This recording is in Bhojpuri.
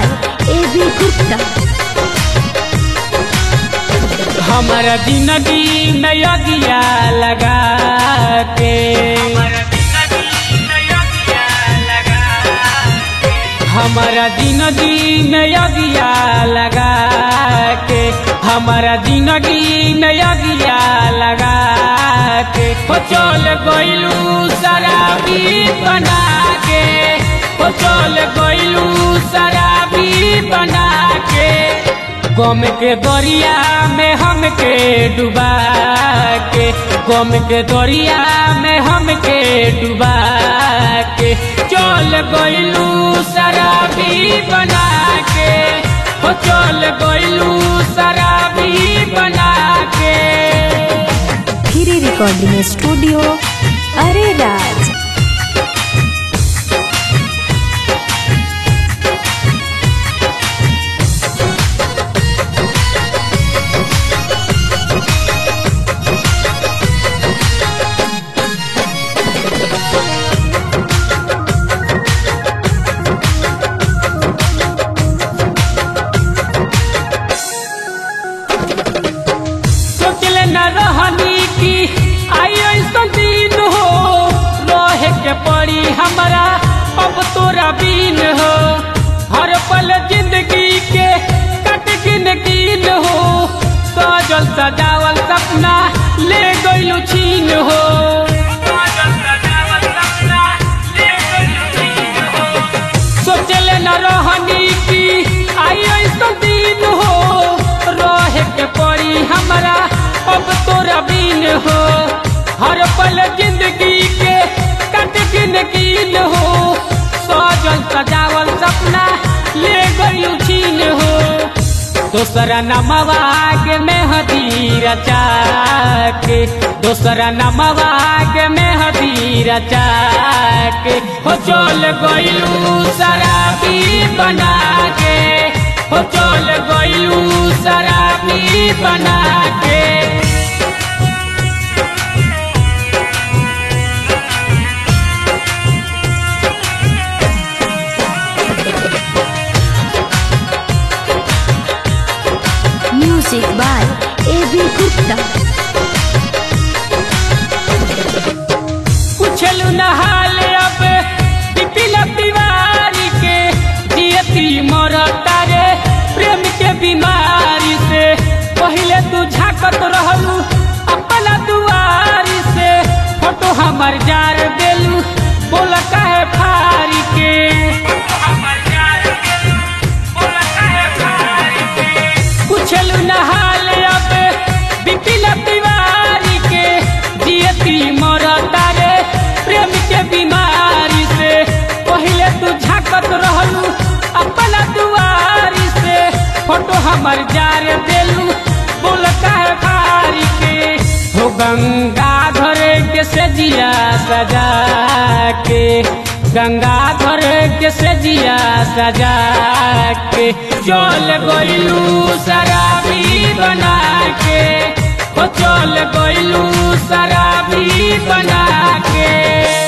by A.B. Gupta. हमारा जिंदगी में यगिया लगा के हमारा जिंदगी में यगिया लगा के हमारा जिंदगी में यगिया लगा के हो चल गइलू शराबी बना के हो चल गइलू शराबी बना के गम के दरिया में हमके डुबा के गम के दरिया में हमके डुबा के चल गइलू शराबी बना के हो चल गइलू शराबी बना के Giri Recording Studio, Are Raj. सोचले न रहनी की आई ऐसा दिन हो रहे के पड़ी हमारा अब तोरा बीन हो हर पल जिंदगी के कट गिन गिन हो सजल सजावल सपना ले गइलू छीन हो सजल सजावल सपना ले गइलू छीन हो सोचले न रहनी की आई ऐसा दिन हो रहे के पड़ी हमारा अब तोरा बीन हो हर पल जिंदगी के कट गिन गिन हो सजल सजावल सपना ले गयू छीन हो दोसरा नमवा के मेहदी रचा के दोसरा नमवा के मेहदी रचा के हो चल गइलू शराबी बना के हो चल गइलू शराबी बना के Music by A.B. Gupta. पूछलू नहाल अब बिपिन तिवारी के जियती मरता रे प्रेम के बीमारी से पहले तू झाकत रहलू अपना दुआरी से फोटो हमर जार देलू बोल काहे फारी के पूछलू नहाल अब बिपिन तिवारी के जियती मरता रे प्रेम के बीमारी से पहले तू झाकत रहलू अपना दुआरी से फोटो हमर जार देलू बोल काहे फारी के हो गंगाधर के सजिया सजा के गंगाधर के सजिया सजा के चल गइलू शराबी बना के हो चल गइलू शराबी बना के